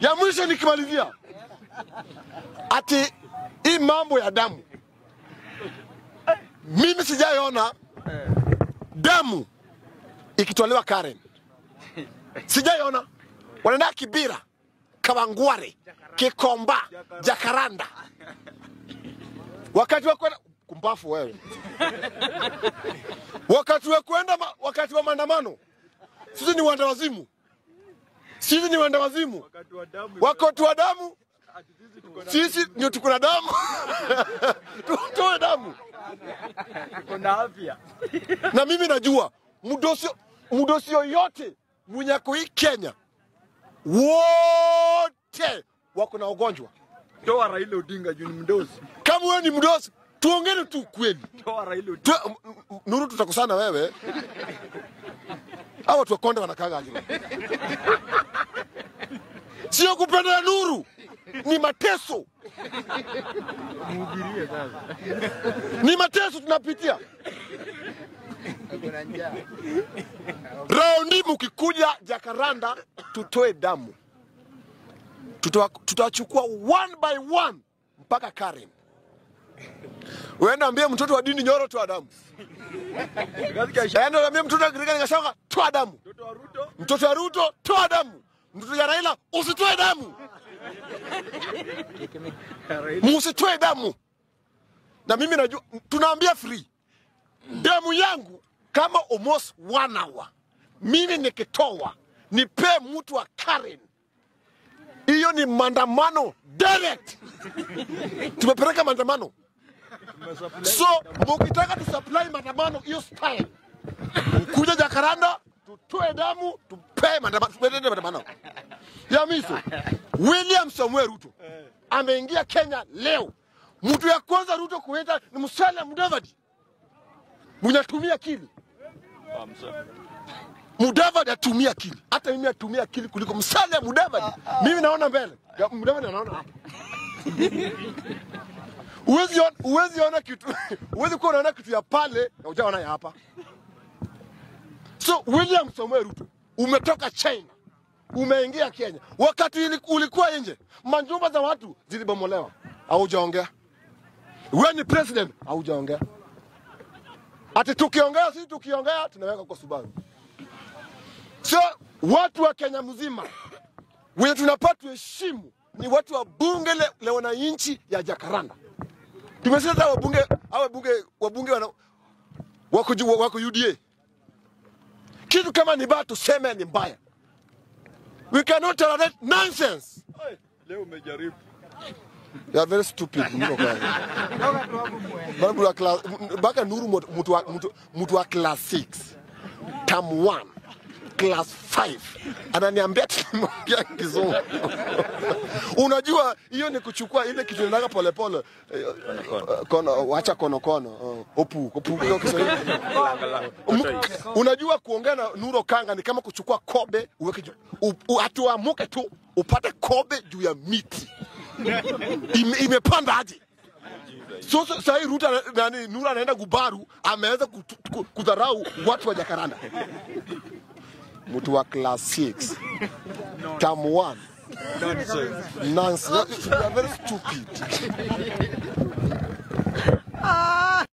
Ya mwisho nikimalizia, ati hii mambo ya damu, mimi sijaiona damu ikitolewa Karen, sijaiona. Wanaenda Kibira, Kawangware, Kikomba, Jakaranda, wakati wa kwenda kumbafu wewe, wakati wa kwenda ma- wakati wa maandamano, sisi ni wanda wazimu, sisi ni wanda wazimu, Wakati wa damu wakati wa damu ati sisi tuko na sisi ndio tuko na damu tutoe damu. tuko na afya. Na mimi najua mdosi mdosi yoyote mwenye ako hii Kenya, wote wako na ugonjwa. Toa Raila Odinga juu ni mdosi. Kama wewe ni mdosi, tuongeni tu kweli. Toa Raila Odinga. Tu, m- m- Nuru, tutakusana wewe. Hawa watu wa Konde wanakaga aje? Sio kupenda Nuru, ni mateso, Mhubirie sasa. ni mateso tunapitia. Raundi mkikuja Jakaranda, tutoe damu, Tutoa- tutawachukua one by one mpaka Karen. Uenda ambie mtoto wa dini Nyoro toa damu, Katika isha- enda ambie mtoto wa Gregori Gachagua toa damu, mtoto wa Ruto mtoto wa Ruto toa damu, mtoto wa Raila usitoe damu, Raila musitoe damu. Na mimi najua tunaambia free damu yangu kama almost one hour, mimi nikitoa nipee mtu wa Karen, hiyo ni maandamano direct. Tumepeleka maandamano, tumesupply. so mukitaka tusupply maandamano hiyo style, kuja Jakaranda tutoe damu tupee maandamano, tupeleke maandamano ya miso. William Samuel Ruto ameingia Kenya leo. Mtu ya kwanza Ruto kuenda ni Musalia Mudavadi, mwenye atumia akili. Mudavadi atumia akili, hata mimi atumia akili kuliko Musalia Mudavadi. Mimi naona mbele, Ya, Mudavadi anaona hapa. Uwezi ona, uwezi ona kitu, uwezi kuwa unaona kitu ya pale na ujaona ya hapa. So William Samoei Ruto umetoka China umeingia Kenya, wakati ili- ulikuwa nje, majumba za watu zilibomolewa, haujaongea. Wewe ni president, haujaongea. Ati tukiongea, sisi tukiongea tunaweka kwa Subaru. So watu wa Kenya mzima wenye tunapaa tuheshimu ni watu wa bunge le, la wananchi ya Jakaranda. Tumesikia hata wabunge hawa wabunge wabunge wana wako, ju- wako UDA. Kitu kama ni baya tuseme ni mbaya. We cannot tolerate nonsense. Oi, Leo umejaribu. You are very stupid. Mno kwa. Bado wa class baka Nuru mtu- mtu wa mtu, mtu wa class 6. Term 1. Class 5. Ananiambia tunaongea kizungu. Unajua hiyo ni kuchukua ile kitu inaga pole pole. Eh, Kono wacha kono kono. Oh, Opu, opu hiyo Kiswahili. M- Unajua kuongea na Nuro Kanga ni kama kuchukua kobe uweke juu. U- u- Atuamuke tu upate kobe juu ya miti ime, imepanda aje? So, so sahii Ruto ana- nani Nura anaenda Gubaru, ameweza kutu- ku- kudharau watu wa Jakaranda. Mtu wa class 6 term 1 Nonsense. nonsense. You are very stupid.